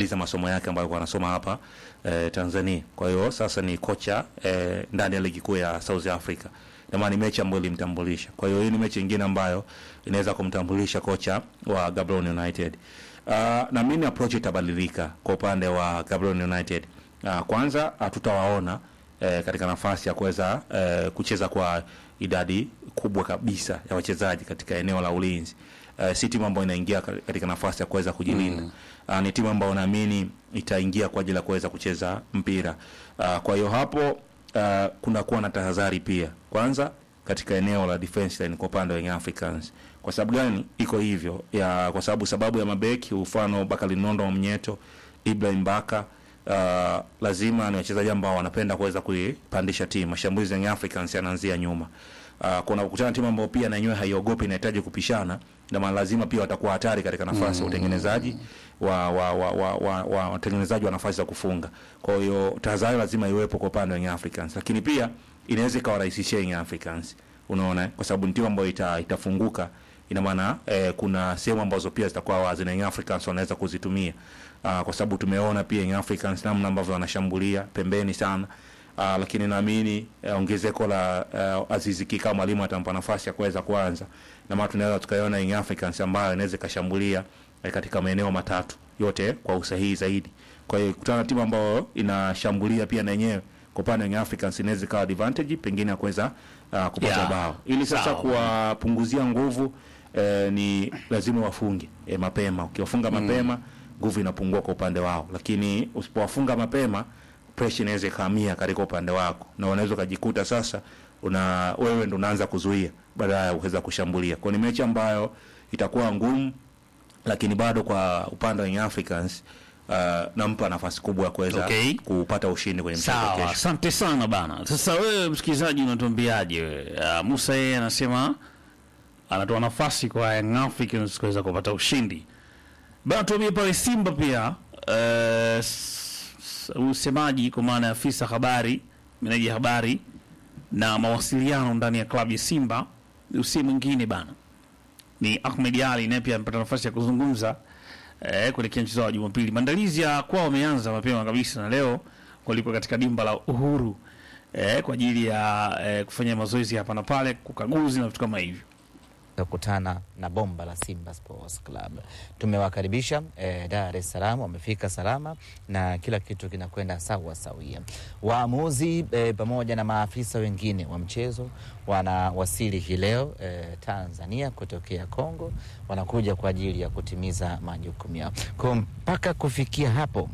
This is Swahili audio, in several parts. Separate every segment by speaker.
Speaker 1: amemaliza masomo yake ambayo alikuwa anasoma hapa eh, Tanzania. Kwa hiyo sasa ni kocha eh, ndani ya ligi kuu ya South Africa. Ndio maana ni mechi ambayo ilimtambulisha. Kwa hiyo hii ni mechi nyingine ambayo inaweza kumtambulisha kocha wa Gaborone United. Uh, na mimi approach itabadilika kwa upande wa Gaborone United. Uh, kwanza hatutawaona eh, katika nafasi ya kuweza eh, kucheza kwa idadi kubwa kabisa ya wachezaji katika eneo la ulinzi. Uh, si timu ambayo inaingia ka- katika nafasi ya kuweza kujilinda. Mm. Uh, ni timu ambayo naamini itaingia kwa ajili ya kuweza kucheza mpira. Uh, kwa hiyo hapo uh, kuna kuwa na tahadhari pia. Kwanza katika eneo la defense line kwa upande wa Young Africans. Kwa sababu gani iko hivyo? Ya, kwa sababu sababu ya mabeki mfano Bakari Nondo wa Mnyeto, Ibrahim Baka uh, lazima ni wachezaji ambao wanapenda kuweza kuipandisha timu. Mashambulizi ya Young Africans yanaanzia nyuma. Uh, kuna kukutana timu ambayo pia na yenyewe haiogopi inahitaji kupishana, ndio maana lazima pia watakuwa hatari katika nafasi ya utengenezaji wa wa wa wa, wa, wa watengenezaji wa nafasi za kufunga. Kwa hiyo tahadhari lazima iwepo kwa upande wa Young Africans, lakini pia inaweza ikawarahisishia Young Africans, unaona, eh? kwa sababu ni timu ambayo ita, itafunguka ina maana eh, kuna sehemu ambazo pia zitakuwa wazi na Young Africans wanaweza kuzitumia uh, kwa sababu tumeona pia Young Africans namna ambavyo wanashambulia pembeni sana uh, lakini naamini eh, ongezeko la uh, Azizi Ki kama mwalimu atampa nafasi ya kuweza kuanza, na maana tunaweza tukaiona Young Africans ambayo inaweza ikashambulia eh, katika maeneo matatu yote kwa usahihi zaidi. Kwa hiyo kutana na timu ambayo inashambulia pia na yenyewe kwa upande wa Young Africans inaweza ikawa advantage pengine ya kuweza uh, kupata
Speaker 2: Yeah.
Speaker 1: bao ili sasa
Speaker 2: Sawa.
Speaker 1: kuwapunguzia nguvu eh, ni lazima wafunge eh, mapema. Ukiwafunga mapema nguvu inapungua kwa upande wao, lakini usipowafunga mapema pressure inaweza ikahamia katika upande wako, na unaweza ukajikuta sasa una wewe ndo unaanza kuzuia badala ya kuweza kushambulia. Kwa ni mechi ambayo itakuwa ngumu, lakini bado kwa upande wa Young Africans uh, nampa nafasi kubwa ya kuweza
Speaker 2: Okay.
Speaker 1: kupata ushindi kwenye mchezo wa
Speaker 2: Sawa,
Speaker 1: kesho.
Speaker 2: asante sana bana. Sasa wewe msikilizaji, unatuambiaje wewe? Uh, Musa yeye anasema anatoa nafasi kwa Young Africans kuweza kupata ushindi bana. Tuambie pale Simba pia uh, usemaji kwa maana ya afisa habari, meneja habari na mawasiliano ndani ya klabu ya Simba usi mwingine bana ni Ahmed Ali, naye pia amepata nafasi ya kuzungumza eh, kuelekea mchezo wa Jumapili. Maandalizi ya kwao wameanza mapema kabisa, na leo walikuwa katika dimba la Uhuru eh, kwa ajili ya eh, kufanya mazoezi hapa na pale, kukaguzi na vitu kama hivyo.
Speaker 3: kukutana na bomba la Simba Sports Club. Tumewakaribisha eh, Dar es Salaam, wamefika salama na kila kitu kinakwenda sawa sawia. Waamuzi eh, pamoja na maafisa wengine wa mchezo wanawasili hii leo eh, Tanzania kutokea Kongo, wanakuja kwa ajili ya kutimiza majukumu yao. Kwa mpaka kufikia hapo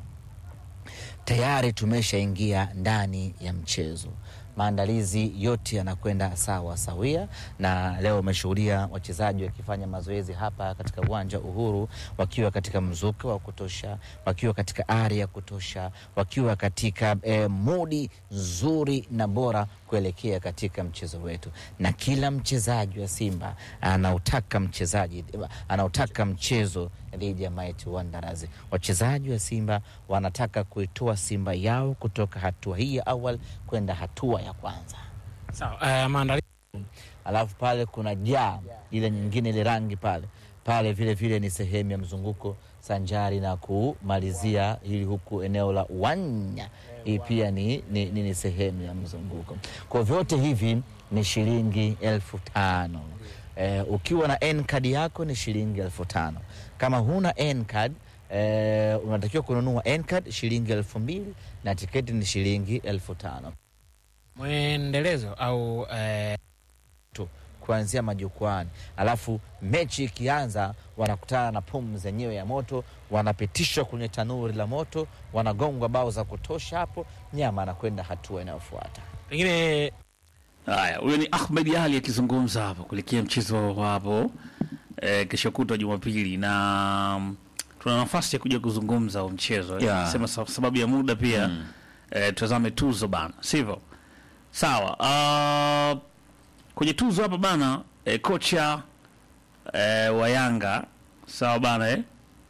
Speaker 3: tayari tumeshaingia ndani ya mchezo. Maandalizi yote yanakwenda sawa sawia, na leo umeshuhudia wachezaji wakifanya mazoezi hapa katika uwanja wa Uhuru, wakiwa katika mzuka wa kutosha, wakiwa katika ari ya kutosha, wakiwa katika eh, mudi nzuri na bora kuelekea katika mchezo wetu, na kila mchezaji wa Simba anautaka mchezaji anautaka mchezo dhidi ya Mighty Wanderers. Wachezaji wa Simba wanataka kuitoa Simba yao kutoka hatua hii ya awali kwenda hatua ya kwanza.
Speaker 4: Sawa, uh, maandalizi
Speaker 3: Alafu pale kuna jaa ile nyingine ile rangi pale pale, vile vile ni sehemu ya mzunguko sanjari na kumalizia hili huku eneo la uwanja, hii pia ni, ni, ni, ni sehemu ya mzunguko. Kwa vyote hivi ni shilingi elfu tano. Eh, ukiwa na N-card yako ni shilingi elfu tano. Kama huna N-card eh, unatakiwa kununua N-card shilingi elfu mbili na tiketi ni shilingi elfu tano
Speaker 4: mwendelezo au eh,
Speaker 3: tu kuanzia majukwani, alafu mechi ikianza, wanakutana na pumu zenyewe ya moto, wanapitishwa kwenye tanuri la moto, wanagongwa bao za kutosha, hapo nyama anakwenda hatua inayofuata.
Speaker 4: pengine
Speaker 2: Haya, huyo ni Ahmed Ali akizungumza hapo kuelekea mchezo wa hapo eh, kesho kutwa Jumapili, na mm, tuna nafasi ya kuja kuzungumza huo mchezo eh.
Speaker 1: Yeah.
Speaker 2: Sema sa- sababu ya muda pia mm. eh, tutazame tuzo bana, sivyo? Sawa. Uh, kwenye tuzo hapa bana eh, kocha eh, wa Yanga sawa bana eh?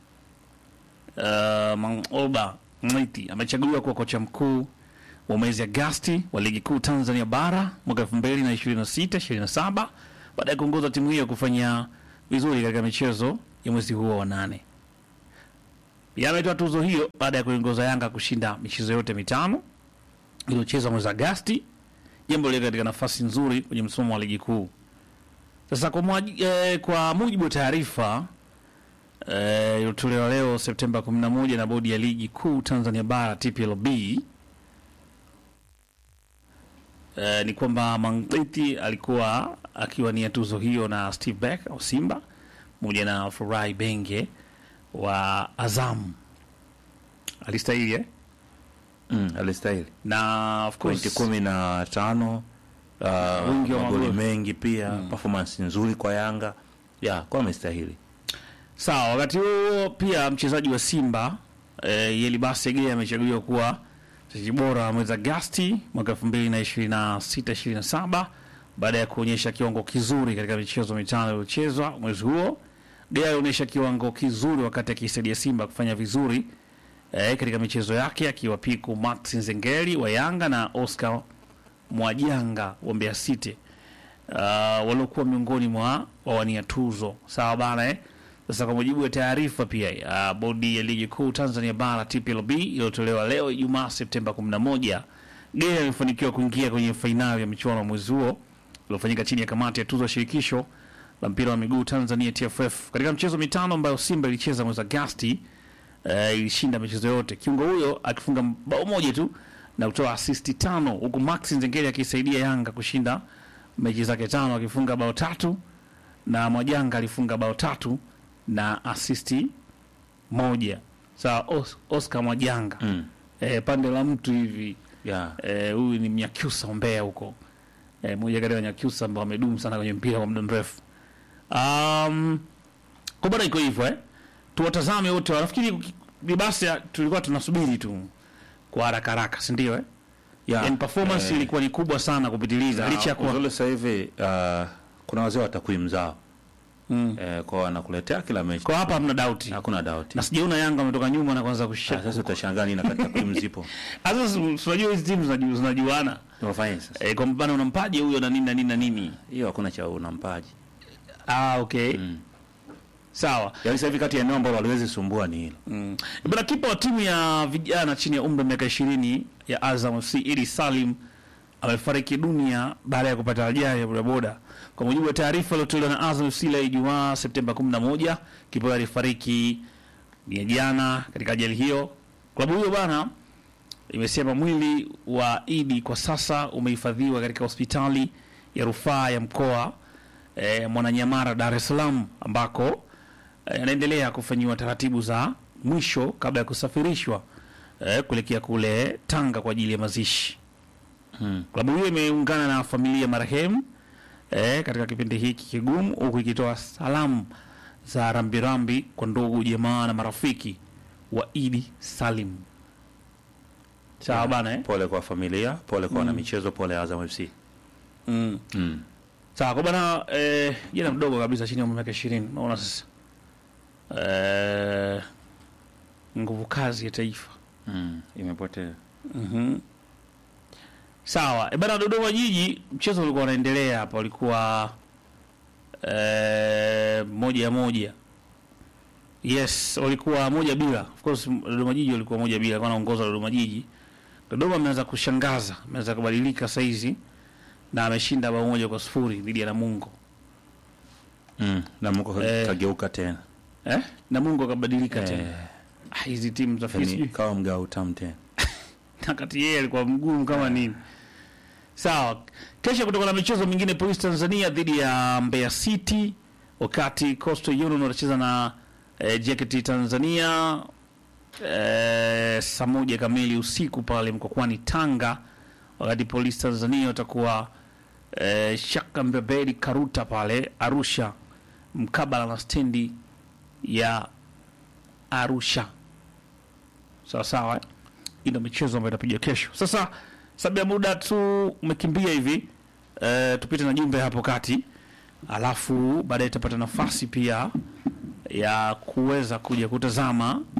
Speaker 2: uh, Mangoba Mniti amechaguliwa kuwa kocha mkuu wa mwezi Agasti wa ligi kuu Tanzania bara mwaka elfu mbili na ishirini na sita ishirini na saba baada ya kuongoza timu hiyo kufanya vizuri katika michezo ya mwezi huo wa nane. Yeye ametoa tuzo hiyo baada ya kuiongoza Yanga kushinda michezo yote mitano iliyochezwa mwezi Agasti, jambo lile katika nafasi nzuri kwenye msimamo wa ligi kuu. Sasa kwa, mwaji, eh, kwa mujibu wa taarifa eh, iliyotolewa leo Septemba 11 na bodi ya ligi kuu Tanzania bara TPLB eh, ni kwamba Mangliti alikuwa akiwania tuzo hiyo na Steve Beck au Simba pamoja na Furahi Benge wa Azam alistahili eh?
Speaker 1: mm, alistahili
Speaker 2: na of
Speaker 1: pointi
Speaker 2: course
Speaker 1: kumi na tano uh,
Speaker 2: Wingi wa
Speaker 1: magoli
Speaker 2: magoli.
Speaker 1: mengi pia performance nzuri kwa Yanga ya kwa amestahili
Speaker 2: Sawa, wakati huo pia mchezaji wa Simba eh, Yeli Basege amechaguliwa kuwa mchezaji bora wa mwezi Agasti mwaka 2026 27 baada ya kuonyesha kiwango kizuri katika michezo mitano iliyochezwa mwezi huo. Gea alionyesha kiwango kizuri wakati akisaidia Simba kufanya vizuri eh, katika michezo yake akiwapiku Max Nzengeli wa Yanga na Oscar Mwajanga wa Mbeya City uh, waliokuwa miongoni mwa wawania tuzo. Sawa bana eh? Sasa kwa mujibu wa taarifa pia uh, bodi ya ligi kuu Tanzania bara TPLB iliyotolewa leo Ijumaa Septemba 11, Gea amefanikiwa kuingia kwenye fainali ya michuano ya mwezi huo iliyofanyika chini ya kamati ya tuzo ya shirikisho la mpira wa miguu Tanzania TFF. Katika mchezo mitano ambayo Simba ilicheza mwezi Agasti uh, ilishinda michezo yote, kiungo huyo akifunga bao moja tu na kutoa asisti tano, huku Max Nzengeli akisaidia Yanga kushinda mechi zake tano akifunga bao tatu na Mwajanga alifunga bao tatu na asisti moja. Sawa, Os Oscar Mwajanga
Speaker 1: mm.
Speaker 2: e, pande la mtu hivi
Speaker 1: ya
Speaker 2: eh, huyu ni Mnyakyusa wa Mbeya huko eh, mmoja kati ya Wanyakyusa ambao wamedumu sana kwenye mpira kwa muda mrefu. Um, kwa bado iko hivyo eh, tuwatazame wote. Nafikiri ni basi ya- tulikuwa tunasubiri tu kwa haraka haraka, si ndio eh?
Speaker 1: ya
Speaker 2: Yani performance
Speaker 1: eh,
Speaker 2: ilikuwa ni kubwa sana kupitiliza, licha ya kuwa
Speaker 1: uzuri sasa hivi uh, kuna wazee wa takwimu zao
Speaker 2: mm.
Speaker 1: eh, kwa wanakuletea kila mechi
Speaker 2: kwa hapa hamna doubt,
Speaker 1: hakuna doubt
Speaker 2: na sijaona Yanga wametoka nyuma na kuanza
Speaker 1: Ah,
Speaker 2: kushika.
Speaker 1: sasa utashangaa nini wakati takwimu zipo
Speaker 2: Sasa si- si unajua hizi timu zinaju- zinajuana
Speaker 1: tunafanya sasa
Speaker 2: eh, kwa mfano unampaje huyo na nini na nini na nini.
Speaker 1: hiyo hakuna cha unampaji
Speaker 2: Ah, okay
Speaker 1: mm.
Speaker 2: sawa.
Speaker 1: yaani sasa hivi kati ya eneo ambalo haliwezi sumbua ni hilo
Speaker 2: Mm. Bwana kipa wa timu ya vijana chini ya umri wa miaka ishirini ya Azam FC Idi Salim amefariki dunia baada ya kupata ajali ya bodaboda. Kwa mujibu wa taarifa iliyotolewa na Azam FC leo Ijumaa Septemba 11, kipa huyo alifariki ni jana katika ajali hiyo. Klabu hiyo bana imesema mwili wa Idi kwa sasa umehifadhiwa katika hospitali ya rufaa ya mkoa e, Mwananyamara, Dar es Salaam ambako eh, anaendelea kufanyiwa taratibu za mwisho kabla ya kusafirishwa eh, kuelekea kule Tanga kwa ajili ya mazishi.
Speaker 1: mm.
Speaker 2: Klabu hiyo imeungana na familia ya marehemu eh, katika kipindi hiki kigumu, huku ikitoa salamu za rambirambi kwa ndugu, jamaa na marafiki wa Idi Salim. Sawa bana eh?
Speaker 1: pole kwa familia pole kwa wanamichezo pole Azam FC
Speaker 2: mm.
Speaker 1: mm.
Speaker 2: Sawa kwa bana eh, jana mdogo kabisa chini ya miaka ishirini. Naona sasa eh, nguvu kazi ya taifa
Speaker 1: Mm. imepotea
Speaker 2: Mhm. Sawa. E bana, Dodoma Jiji mchezo ulikuwa unaendelea hapa, ulikuwa eh, moja ya moja. Yes, walikuwa moja bila. Of course Dodoma Jiji walikuwa moja bila, alikuwa anaongoza Dodoma Jiji. Dodoma ameanza kushangaza, ameanza kubadilika saizi na ameshinda bao moja kwa sifuri dhidi ya Namungo.
Speaker 1: mm. na Mungu
Speaker 2: Eh.
Speaker 1: kageuka tena
Speaker 2: Eh? Namungo akabadilika
Speaker 1: Eh,
Speaker 2: tena. Ah, hizi timu za
Speaker 1: yani
Speaker 2: sijui
Speaker 1: kawa mgao utamu tena
Speaker 2: wakati yeye alikuwa mgumu kama nini. Sawa, kesho kutoka na michezo mingine, Police Tanzania dhidi ya Mbeya City, wakati Coastal Union watacheza na eh, JKT Tanzania eh, saa moja kamili usiku pale Mkokwani Tanga, wakati Police Tanzania watakuwa eh, Shaka Mbebeli Karuta pale Arusha, mkabala na stendi ya Arusha. Sawa sawa, eh? hii ndio michezo ambayo itapiga kesho. Sasa sababu ya muda tu umekimbia hivi, eh, tupite na jumbe hapo kati, alafu baadaye tutapata nafasi pia ya kuweza kuja kutazama